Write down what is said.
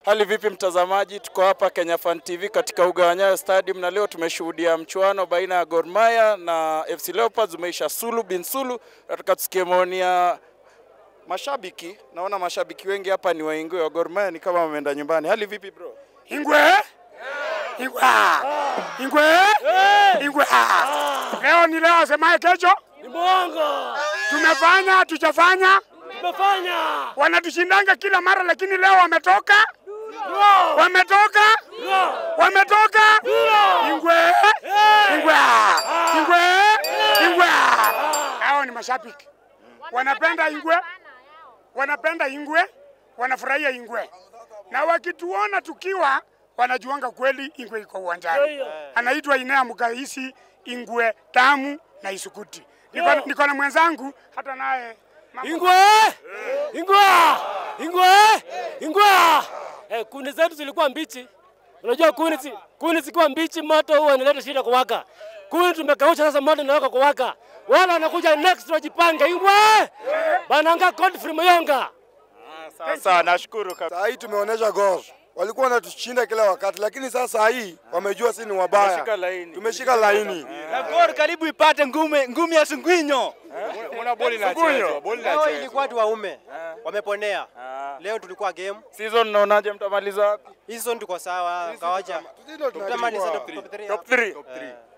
Hali vipi mtazamaji, tuko hapa Kenya Fan TV katika uga wa Nyayo Stadium na leo tumeshuhudia mchuano baina ya Gor Mahia na FC Leopards umeisha sulu bin sulu. Nataka tusikie maoni ya mashabiki. Naona mashabiki wengi hapa ni waingwe wa Gor Mahia, ni kama wameenda nyumbani. Hali vipi bro? Ingwe Ingwa Ingwe Ingwe leo ni leo, asemaye kesho Ni mwongo. tumefanya tujafanya, Tumefanya. wanatushindanga kila mara, lakini leo wametoka wametoka wametoka Ingwe Ingwe Ingwe Ingwe. Hao ni mashabiki wanapenda Ingwe, wanapenda Ingwe, wanafurahia Ingwe, na wakituona tukiwa wanajuanga kweli Ingwe iko uwanjani. Anaitwa Inea Mugahisi Ingwe tamu na isukuti. Niko, niko na mwenzangu hata naye mambo- Ingwe! Ingwe! Ingwe! Ingwe! Eh, kuni zetu zilikuwa mbichi. Unajua kuni zi, kuni zikiwa mbichi moto huwa inaleta shida kuwaka. Kuni tumekausha sasa moto inawaka kuwaka. Wala wanakuja next wajipange. Ingwe! Bananga Godfrey Mayonga. Sasa nashukuru kabisa. Saa hii tumeonyesha Gor walikuwa wanatushinda kila wakati, lakini sasa hii wamejua si ni wabaya. Tumeshika laini. Tumeshika laini. Na Gor karibu ipate ngume ngumi ya Sungwinyo. Una boli na chezo, boli na Leo chezo. ilikuwa tu waume wameponea. Leo tulikuwa game. Season naonaje mtamaliza wapi? Hizo tuko sawa, kawaja. Sisi ndio Tutamaliza tunachukua. top 3. Top 3.